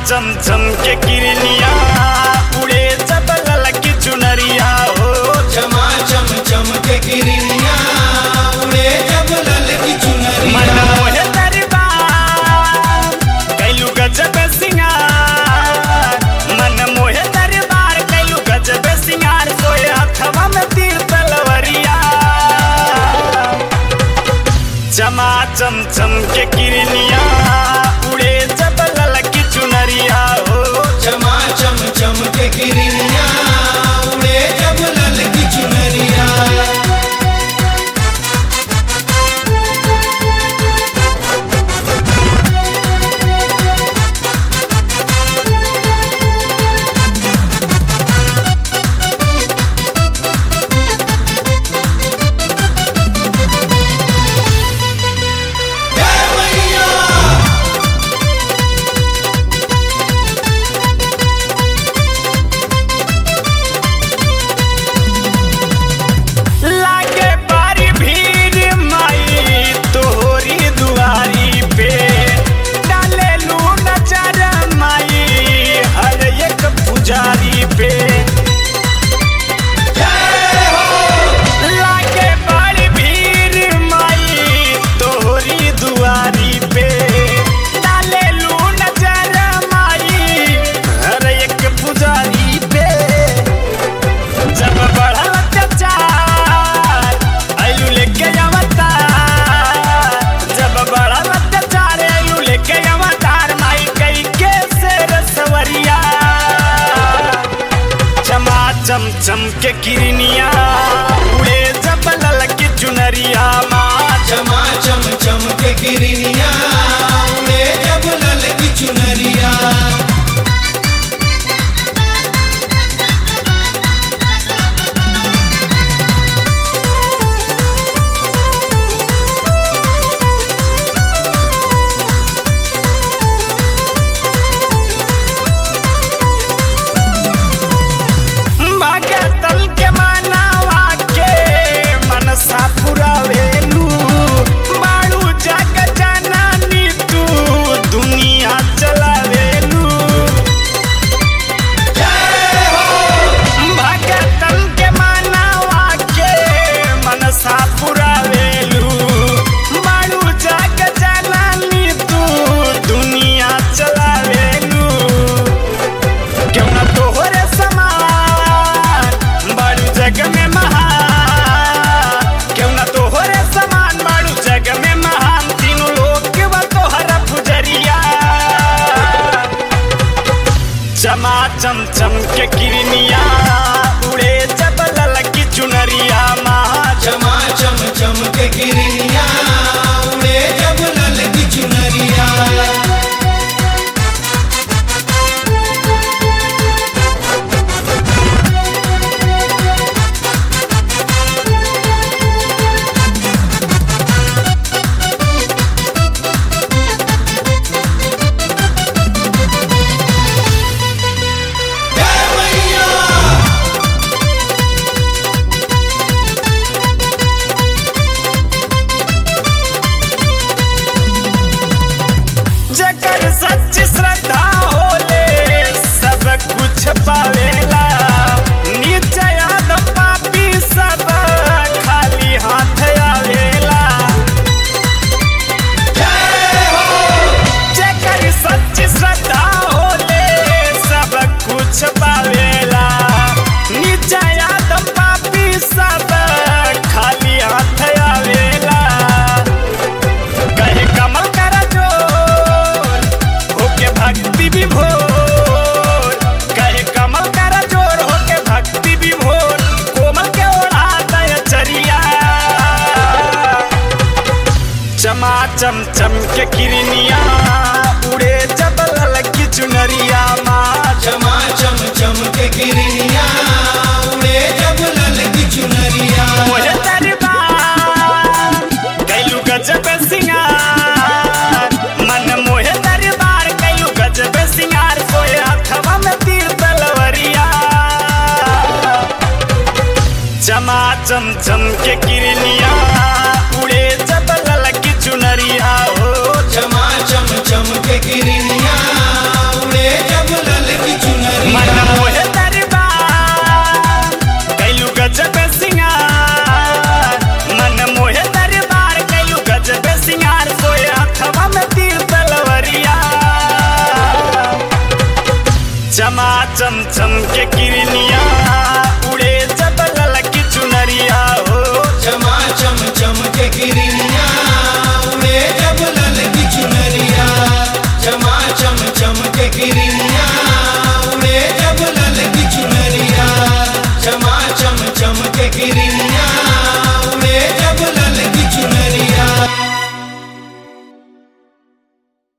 चम चम के किरनिया उड़े जब ललकी चुनरिया हो चमा चम चम के गिरिया उड़े जब लल की मन चुनरिया मोहे दरबार कैलू गजब सिंगार मन मोहे दरबार कैलू गजब सिंगार सोए हथवा में तीर तलवरिया चमा चम चम के किरनिया उड़े जब ललकी चुनरिया हो चमा चम चम के गिरिया उड़े जब लल की चुनरिया जय मैया लागे बारी भीड़ माई तोहरी दुआरी पे डाले लू नजर माई हर एक पुजारी पे लागे बारी भीड़ माई तोहरी दुआरी पे डाले लू नजर माई हर एक पुजारी पे जब बढ़ल अत्याचार आयु लेके अवतार जब बढ़ल अत्याचार आयु लेके अवतार माई कई के शेर सवरिया चमा चम चम के किरनिया उड़े जब ललकी चुनरिया माँ चमा चम चम के गिरिया उड़े जब लल की चुनरिया भगतल के मनावा के मनसा पुरावेलू बाड़ू जग जननी तू दुनिया चलावेलू भगतल के मनावा के मनसा पुरावेलू बाड़ू जग जननी तू दुनिया चलावेलू क्यों ना तोहरे समान बाड़ू जग में महान क्यों ना तोहरे समान बाड़ू जग में महान तीनों लोग के बा तोहरा पुजरिया चमा चम चम के किरनिया उड़े जब ललकी चुनरिया महा चमा चम चम के गिरिया उड़े जब लल की चुनरिया जय मैया जकर सच्ची श्रद्धा होले सब कुछ पावेला नीचे आदम पापी सब खाली हाथ आवेला जकर सच्ची श्रद्धा होले सब कुछ पावेला नीचे आदम पापी सब खाली हाथ आवेला कहे कमल कर जोर होके भक्ति विभोर कहे कमल कर जोर होके भक्ति विभोर कोमल के ओढ़ा दय चरिया चमा चम चम के किरनिया उड़े जब ललकी चुनरिया माँ चमा चम चम के गिरिया उड़े जब लल की चुनरिया मोहे दरबार कैलू गजब सिंगार मन मोहे दरबार कैलू गजब सिंगार सोए हथवा में तीर तलवरिया चमा चम चम के किरनिया उड़े जब ललकी चुनरिया हो चमा चम चम के गिरिया उड़े चम के